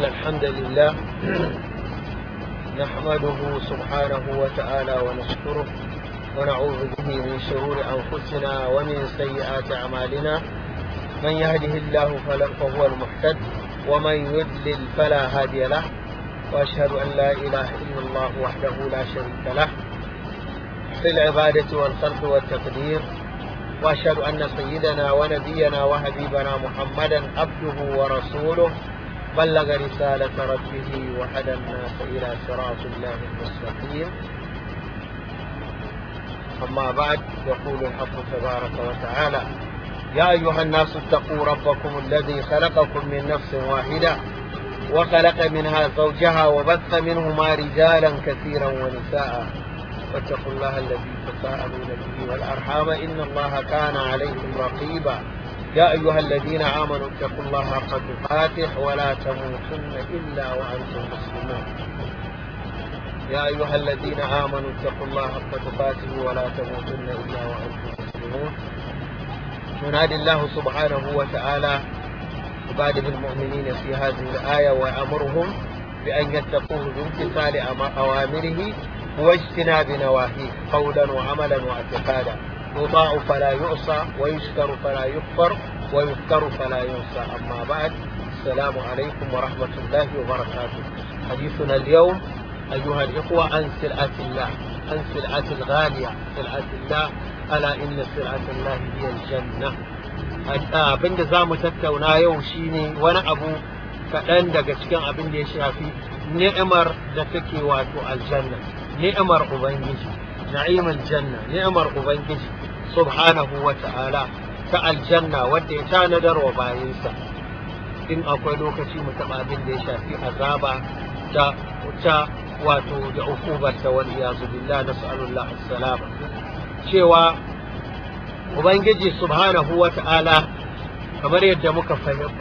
الحمد لله نحمده سبحانه وتعالى ونشكره ونعوذ به من شرور أنفسنا ومن سيئات أعمالنا من يهده الله فلا فهو المحتد ومن يضلل فلا هادي له وأشهد أن لا إله إلا الله وحده لا شريك له في العبادة والخلق والتقدير وأشهد أن سيدنا ونبينا وحبيبنا محمدا عبده ورسوله بلغ رسالة ربه وهدى الناس إلى صراط الله المستقيم أما بعد يقول الحق تبارك وتعالى يا أيها الناس اتقوا ربكم الذي خلقكم من نفس واحدة وخلق منها زوجها وبث منهما رجالا كثيرا ونساء واتقوا الله الذي تساءلون به والأرحام إن الله كان عليكم رقيبا يا أيها الذين آمنوا اتقوا الله حق تقاته ولا تموتن إلا وأنتم مسلمون يا أيها الذين آمنوا اتقوا الله حق تقاته ولا تموتن إلا وأنتم مسلمون ينادي الله سبحانه وتعالى عباده المؤمنين في هذه الآية ويأمرهم بأن يتقوه بامتثال أوامره واجتناب نواهيه قولا وعملا واعتقادا يطاع فلا يعصى ويشكر فلا يكفر ويذكر فلا ينسى أما بعد السلام عليكم ورحمة الله وبركاته حديثنا اليوم أيها الإخوة عن سلعة الله عن سلعة الغالية سلعة الله ألا إن سلعة الله هي الجنة abin da za mu tattauna yau shine wani abu kaɗan daga cikin abin da ya shafi ni'imar da take wato aljanna ni'imar ubangiji na'imal janna ni'imar ubangiji subhanahu wa ta'ala ta aljanna wadda ya tanadar wa bayinsa in akwai lokaci mu taɓa abin da ya shafi azaba ta ta wato da ukubar ta wal iyazu billah nas'alullah as-salama cewa ubangiji subhanahu wa ta'ala kamar yadda muka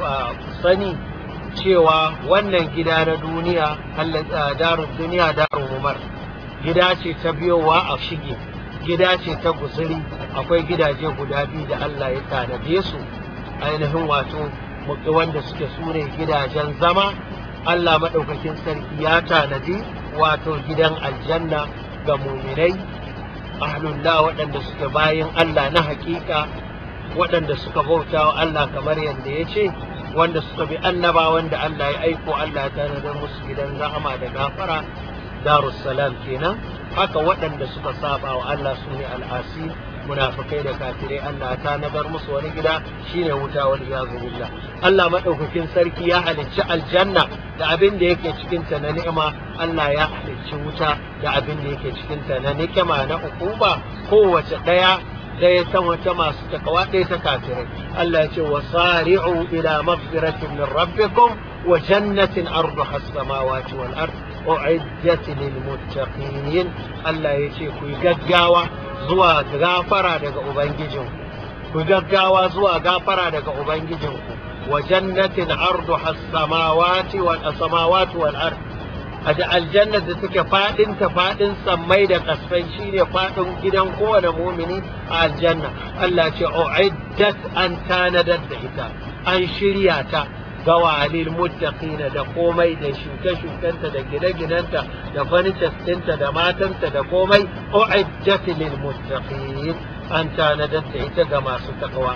sani cewa wannan gida na duniya darun duniya darun umar gida ce ta biyowa a shige gida ce ta guzuri akwai gidaje guda biyu da Allah ya tanade su ainihin wato wanda suke sune gidajen zama Allah maɗaukakin sarki ya tanadi wato gidan aljanna ga muminai ahlullah waɗanda suke bayan Allah na hakika waɗanda suka bauta wa Allah kamar yadda ya ce wanda suka bi annaba wanda Allah ya aiko Allah ya tanadar musu gidan rahama da gafara darussalam kenan haka waɗanda suka saba wa Allah su ne al'asi munafikai da kafirai Allah ta nazar musu wani gida shine wuta wal iyazu billah Allah madaukakin sarki ya halicci aljanna da abin da yake cikin ta na ni'ima Allah ya halicci wuta da abin da yake cikin ta na nikima na ukuba kowace daya ɗaya ta wata masu takawa ɗaya ta kafirai Allah ya ce wa sari'u ila maghfiratin min rabbikum wa jannatin arduha as-samawati wal ard u'iddat lil muttaqin Allah ya ce ku gaggawa zuwa gafara daga ubangijin ku gaggawa zuwa gafara daga ubangijin ku wa jannatin arduha as-samawati wal samawati wal ard a da aljannar da take fadin ta fadin sammai da kasfai shine fadin gidan kowane mumini a aljanna Allah ce uiddat an tanadar da ita an shirya ta ga walil muttaqina da komai da shuke-shukenta da gine-ginenta da furnitures ɗinta da matanta da komai uiddat lil muttaqin an tanadar da ita ga masu takawa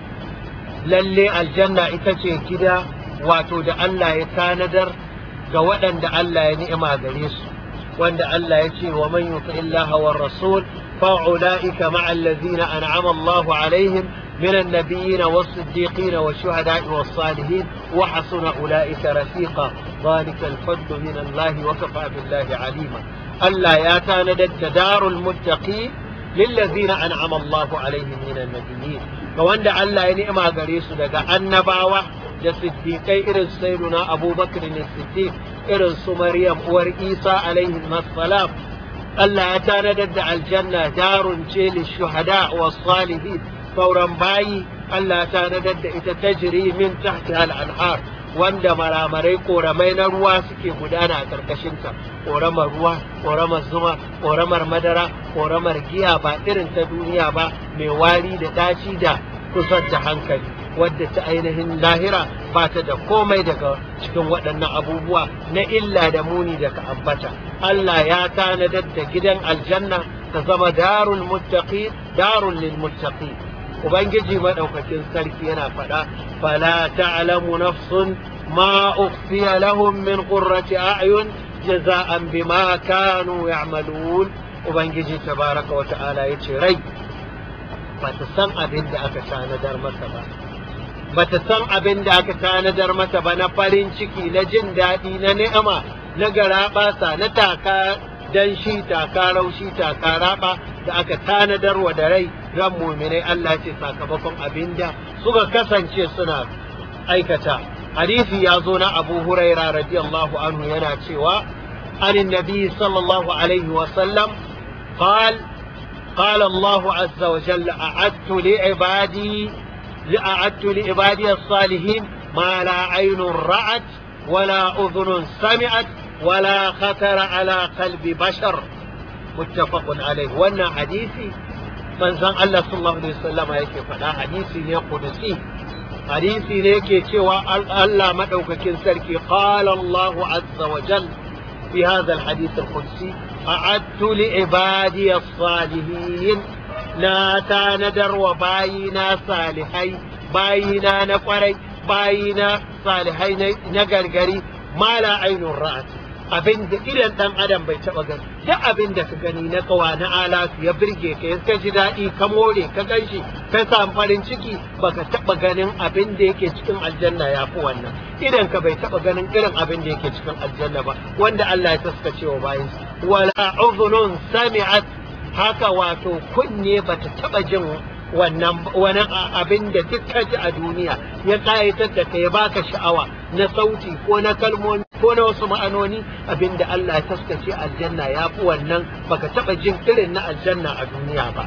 lalle aljanna ita ce gida wato da Allah ya tanadar ga waɗanda Allah ya ni'ima gare su wanda Allah ya ce wa man yuti illaha war rasul fa ulaika ma'a allazina an'ama Allahu alaihim من النبيين والصديقين والشهداء والصالحين وحسن أولئك رفيقا ذلك الفضل من الله وكفى بالله عليما ألا ياتاندد دار المتقين للذين أنعم الله عليهم من النبيين فوند ألا ينعم غريس لك النباوة da siddiƙai irin sayyiduna abubakar ne siddiq irin su maryam uwar isa alaihi salam Allah ya tanadar da aljanna darun ce shuhada wa salihin sauran bayi Allah ya tanadar da ita tajri min tahtiha al-anhar wanda maramarai koramai na ruwa suke gudana a karkashinta koramar ruwa koramar zuma koramar madara koramar giya ba irin ta duniya ba mai wari da daci da kusan da hankali wadda ta ainihin lahira ba ta da komai daga cikin waɗannan abubuwa na illa da muni da ka ambata Allah ya tanadar da gidan aljanna ta zama darul muttaqi darul lil muttaqi ubangiji madaukakin sarki yana faɗa fala ta'lamu nafsun ma ukhfiya lahum min qurrati a'yun jaza'an bima kanu ya'malun ubangiji tabaraka wa ta'ala yace rai ba ta san abin da aka tanadar masa ba ba ta san abin da aka tanadar mata ba na farin ciki na jin daɗi na ni'ima na garaɓasa na taka dan shi taka raushi taka raba da aka tanadar wa da rai ran muminai Allah ce sakamakon abin da suka kasance suna aikata hadisi ya zo na Abu Huraira radiyallahu anhu yana cewa an nabi sallallahu alaihi wa sallam قال قال الله عز وجل أعدت لعبادي أعدت لعبادي الصالحين ما لا عين رأت ولا أذن سمعت ولا خطر على قلب بشر متفق عليه وانا حديثي من زن الله صلى الله عليه وسلم يكي فلا حديثي ne قدسي حديثي ne yake cewa Allah madaukakin sarki قال الله عز وجل في هذا الحديث القدسي أعدت لعبادي الصالحين لا تاندر وباينا صالحي باينا نقري باينا صالحي نقرقري ما لا عين رأت abin da idan dan adam bai taba gani duk abin da ka gani na kawa na alatu ya birge ka ya ka ji daɗi ka more ka ganshi ka samu farin ciki baka taba ganin abin da yake cikin aljanna ya fi wannan idan ka bai taba ganin irin abin da yake cikin aljanna ba wanda Allah ya taskace wa bayan wala uzunun sami'at haka wato kunne bata taba jin wannan wani abin da duk ka ji a duniya ya kayatar da ka ya baka sha'awa na sauti ko na kalmomi ko na wasu ma'anoni abin da Allah ya taskace aljanna ya fi wannan baka taba jin irin na aljanna a duniya ba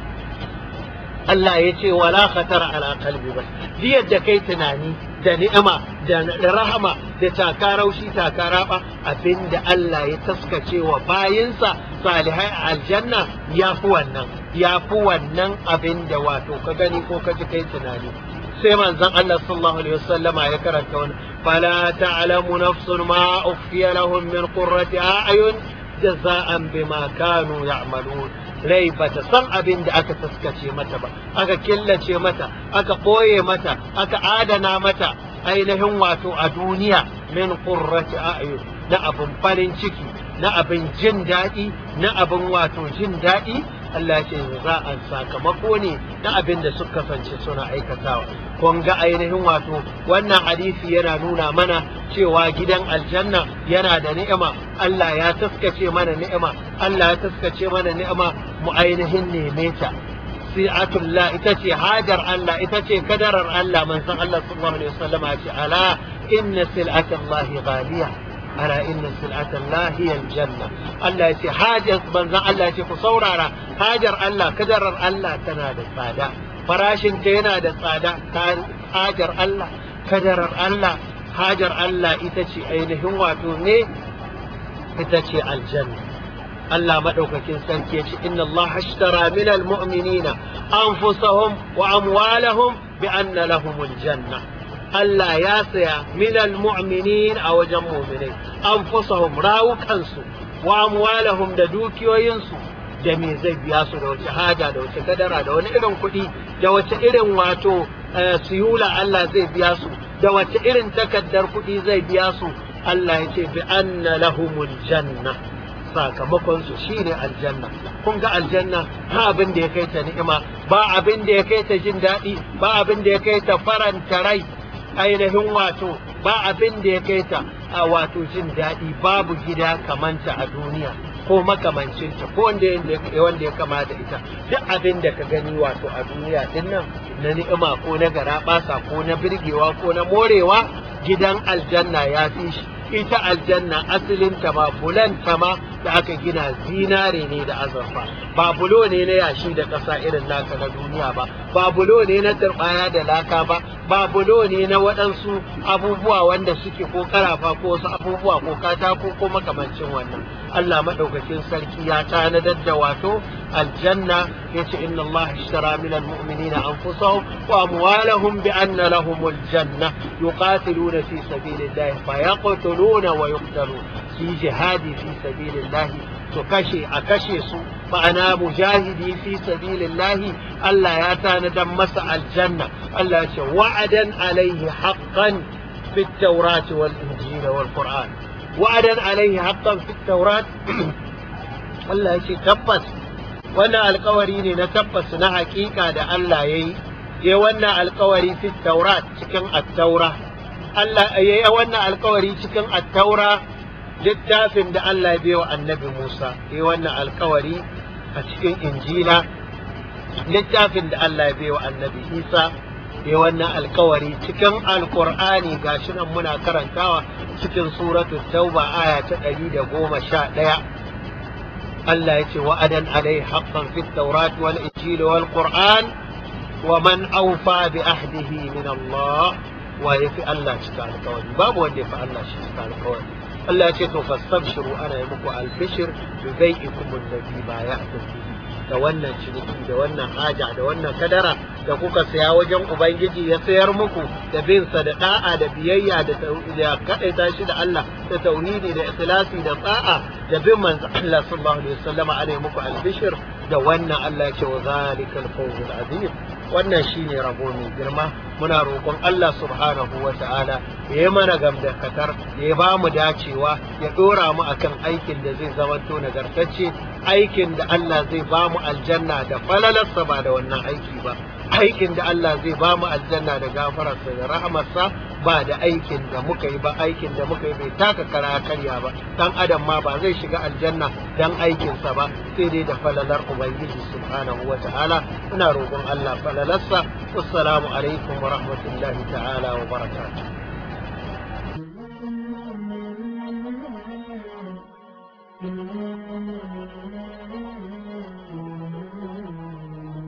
Allah ya ce wala khatara ala qalbi ba yadda kai tunani da ni'ima da rahama da takaraushi takaraba abinda Allah ya taskace wa bayinsa salihai a aljanna ya fi wannan ya fi wannan abin da wato ka gani ko ka ji kai tunani sai manzon Allah sallallahu alaihi wasallama ya karanta wani fala ta'lamu nafsun ma ukhfiya lahum min qurrati a'yun jaza'an bima kanu ya'malun rai ba ta san abin da aka taskace mata ba aka killace mata aka ɓoye mata aka adana mata ainihin wato a duniya min qurrati a'yun na abin farin ciki na abin jin daɗi na abin wato jin daɗi Allah ce za a sakamako ne na abin da suka kasance suna aikatawa kun ga ainihin wato wannan hadisi yana nuna mana cewa gidan aljanna yana da ni'ima Allah ya taskace mana ni'ima Allah ya taskace mana ni'ima mu ainihin neme ta si'atullah ita ce hajar Allah ita ce kadarar Allah manzon Allah sallallahu alaihi wasallam ya ce ala inna sil'atallahi ghaliya ala inna sil'atallahi hiya aljanna Allah ya ce hajar manzon Allah ya ce ku saurara hajar Allah kadarar Allah tana da tsada farashin ta yana da tsada hajar Allah kadarar Allah hajar Allah ita ce ainihin wato ne ita ce aljanna Allah maɗaukakin sarki ya ce inna Allah ashtara min almu'minina anfusahum wa amwalahum bi anna lahumul janna Allah ya saya min almu'minin a wajen mu'minai anfusahum rawukansu wa amwalahum da dukiyoyinsu da me zai biya su da wace haja da wace kadara da wani irin kuɗi da wace irin wato siyula Allah zai biya su da wace irin takaddar kuɗi zai biya su Allah ya ce bi anna lahumul janna sakamakon su shine aljanna kun ga aljanna ba abin da ya kai ta ni'ima ba abin da ya kai ta jin daɗi ba abin da ya kai ta faranta rai ainihin wato ba abin da ya kai ta a wato jin daɗi babu gida kamanta a duniya ko makamancinta ko wanda wanda ya kama da ita duk abin da ka gani wato a duniya din nan na ni'ima ko na garaɓasa ko na birgewa ko na morewa gidan aljanna ya fi shi ita aljanna asalin ta ma bulan ta ma da aka gina zinare ne da azurfa ba bulo ne na yashi da ƙasa irin naka na duniya ba ba bulo ne na turbaya da laka ba ba bulo ne na waɗansu abubuwa wanda suke ko karafa ko wasu abubuwa ko katako ko makamancin wannan Allah maɗaukakin sarki ya tanadar da wato aljanna ya ce inna Allah ishtara min almu'minina anfusahum wa amwalahum bi anna lahum aljanna yuqatiluna fi sabilillahi fa yaqtuluna wa yuqtalun fi jihadi fi sabilillahi su kashe a kashe su ma'ana mujahidi fi sabilillahi Allah ya tanadar masa aljanna Allah ya ce wa'adan alaihi haqqan fi at-taurati wal injil wal qur'an wa'adan alaihi haqqan fi at-taurat Allah ya ce tabbas wannan alkawari ne na tabbas na hakika da Allah ya yi ya wannan alkawari fi taurat cikin at-taura Allah ya yi wannan alkawari cikin at-taura littafin da Allah ya biyo annabi Musa ya wannan alkawari a cikin injila littafin da Allah ya biyo annabi Isa ya wannan alkawari cikin alkur'ani gashi nan muna karantawa cikin suratul tauba aya ta ɗari da goma sha ɗaya Allah ya ce wa'adan alai haqqan fit tawrat wal injil wal qur'an wa man awfa bi ahdihi min Allah wa yafi Allah cika alkawari babu wanda yafi Allah shi cika alkawari Allah ya ce to fastabshiru ana yi muku albishir bi bai'ikum alladhi bay'atum bihi da wannan ciniki da wannan haja da wannan kadara da kuka saya wajen ubangiji ya sayar muku da bin sa da da'a da biyayya da da kadaita shi da Allah da tauhidi da ikhlasi da tsa'a da bin manzo Allah sallallahu alaihi wasallam ana yi muku albishir da wannan Allah ya ce wa zalikal fawzul azim wannan shine rabo mai girma muna roƙon Allah subhanahu wa ta'ala ya yi mana gamdakatar ya ba mu dacewa ya ɗora mu akan aikin da zai zamanto nagartacce aikin da Allah zai ba mu aljanna da falalarsa ba da wannan aiki ba aikin da Allah zai ba mu aljanna da gafararsa da rahamarsa ba da aikin da muka yi ba aikin da muka yi bai taka kara karya ba dan adam ma ba zai shiga aljanna dan aikinsa ba sai dai da falalar ubangiji subhanahu wa ta'ala ina roƙon Allah falalarsa wassalamu alaikum wa rahmatullahi ta'ala wa barakatuh Thank you.